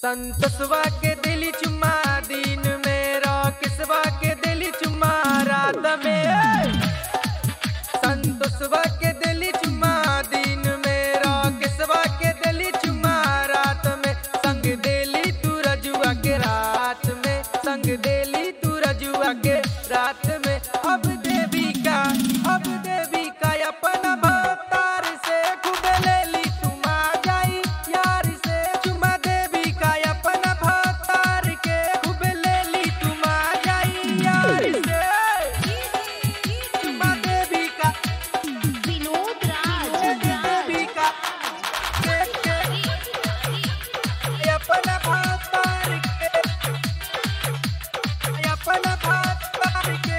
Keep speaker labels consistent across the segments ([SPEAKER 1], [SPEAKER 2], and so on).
[SPEAKER 1] संतोषवा के दिली चुम्मा दिन में किसवा के दिली चुम्मा रात में संतोषवा के दिली चुम्मा दिन में किसवा के दिली चुम्मा रात में संग देली तू रजुआ के रात में संग देली तू रजुआ के रात में अब देवी का अब देवी का अपना भतार से खूब लेली तुम आ जाई यार से चुमा देवी का अपना भतार के खूब लेली तुम आ जाई यार से चुमा देवी का
[SPEAKER 2] विनोद राज
[SPEAKER 1] देवी का के के अपना भतार के अपना भतार के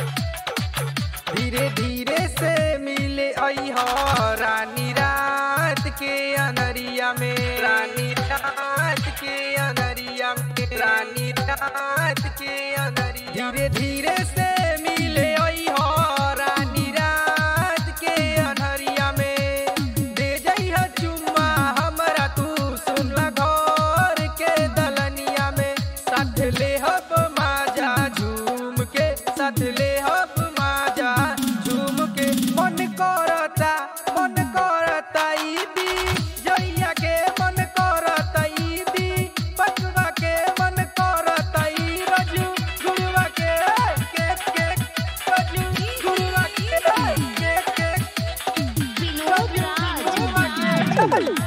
[SPEAKER 1] धीरे धीरे से मिले आई हो रानी रात के अनरिया में रानी रात के अनरिया में रानी रात के अनरिया धीरे धीरे से मिले आई हो रानी रात के अनहरिया में दे जइह चुम्मा हमरा तू सुन घर के दलनिया में साथ ले हब माजा झूम के साथ ले हब माजा झूम के मन करता मन करता ईदी जइया के मन करता ईदी पकवा के मन करता ई रजू गुरुवा के के के रजू गुरुवा के के के
[SPEAKER 2] विनोद राज